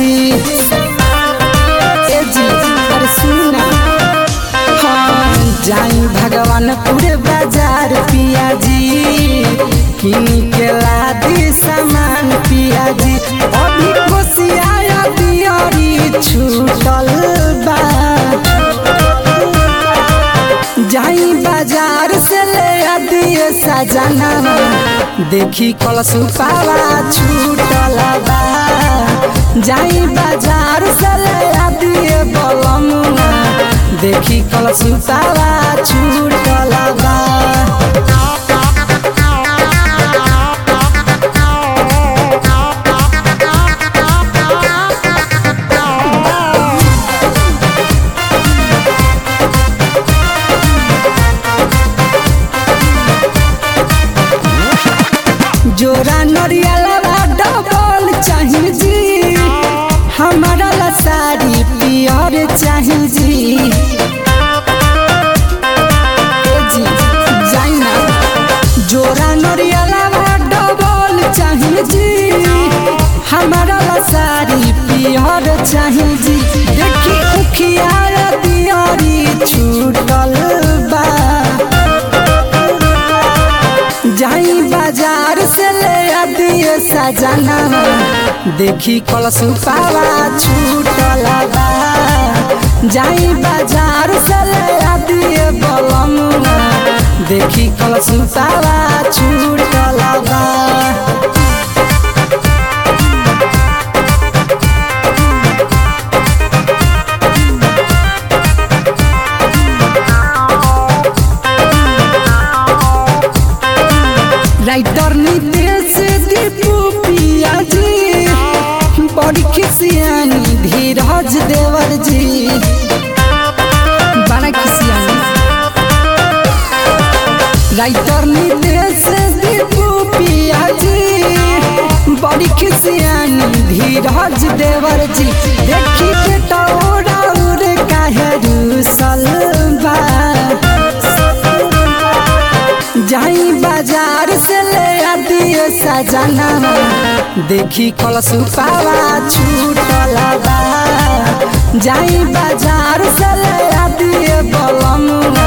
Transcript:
जी ए जी अरे सुना हाँ जाई भगवानपुर बाजार पिया जी किन के लादी सामान पिया जी अभी कोसिया दियरी छूटल बा जाई बाजार से ले दिए सजना देखी कलसु पावा छूटल बा जाई बाजार से ले दिए बलमुआ देखी कलसु पावा छूटल बा जोरा नरियलवा डबल चाही जी हमारा ला साड़ी पियर चाही जी ए जी जाई ना जोरा नरियलवा डबल चाही जी हमारा ला साड़ी पियर चाही जी देखी उखिया दियरी छूटल बा जाई बाजार से ले दिए सजना देखी कलसु पावा छूटल बा जाई बाजार से ले दिए बलमुआ देखी कलसु पावा छूटल बा राइटर नितेश दीपू पिया जी बड़ी खिसियानी धीरज देवर जी बड़ा खिसियानी राइटर नितेश दीपू पिया जी बड़ी खिसियानी धीरज देवर जी देखी के टोरा उड़ काहे रूसल बा जाई बाजार से ले दिए सजना देखी कलसु पावा छूटल बा जाई बाजार से ले दिए बलमुआ